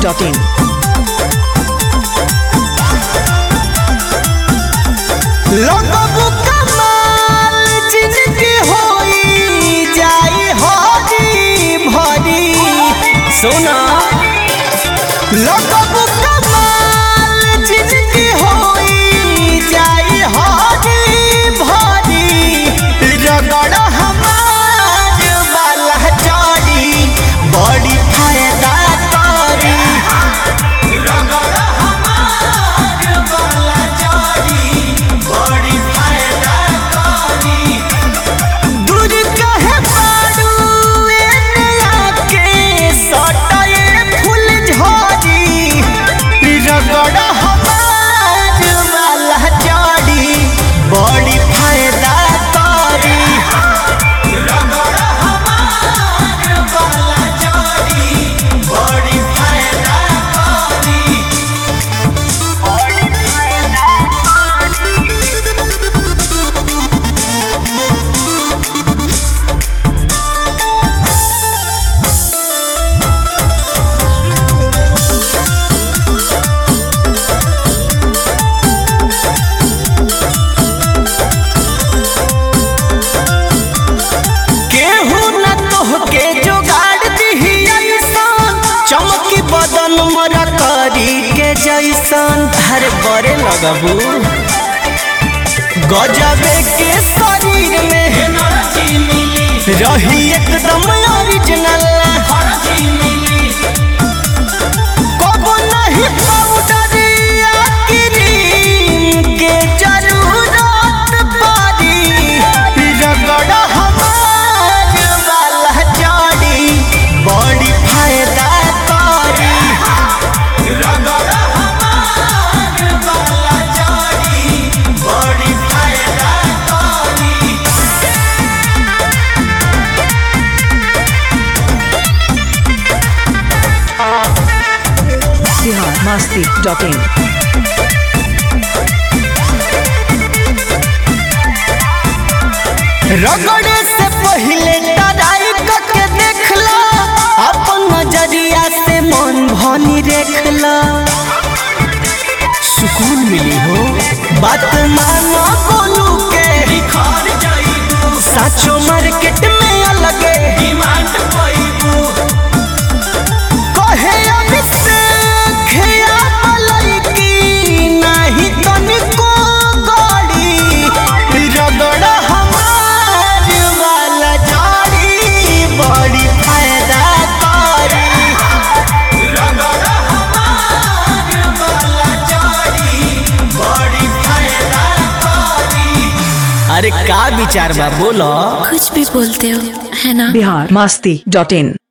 dot in लगबू कमाल जिनकी होई जाई हरी भरी सुना लगबू कमाल जिनकी होई जाई हरी भरी रगड़ हमार वाला चोरी बड़ी फायदा करी रगड़ हमार वाला चोरी बड़ी फायदा करी दूर कहे पारू एने आके सटाए फूल झड़ी रगड़ हमार वाला जड़ी बड़ी फायदा करी रगड़ हमार वाला जड़ी बड़ी फायदा करी बड़ी फायदा केहू न तोहके जोगाड़ दिही अइसन चमकी बदन मोरा करी के जैसन हर बरे लगबू गजबे के शरीर में रही एकदम ओरिजिनल कबो नहीं पाउडर या क्रीम के जरूरत पड़ी रगड़ हमार वाला जड़ी बड़ी फायदा करी रगड़ हमार वाला जड़ी बड़ी फायदा करी बिहार मस्ती डॉट इन रगड़े से पहले तराई के देखला अपन नजरिया से मन भनी देखला सुकून मिली हो बात मानो बोलू के साचो मार्केट में अलगे डिमांड कहे अभिषेक या मलैकी नाही तनिको गड़ी रगड़ हमार वाला जाड़ी बड़ी फायदा करी रगड़ हमार वाला जाड़ी बड़ी फायदा करी अरे का विचार बा बोलो कुछ भी बोलते हो है ना बिहार मस्ती डॉट इन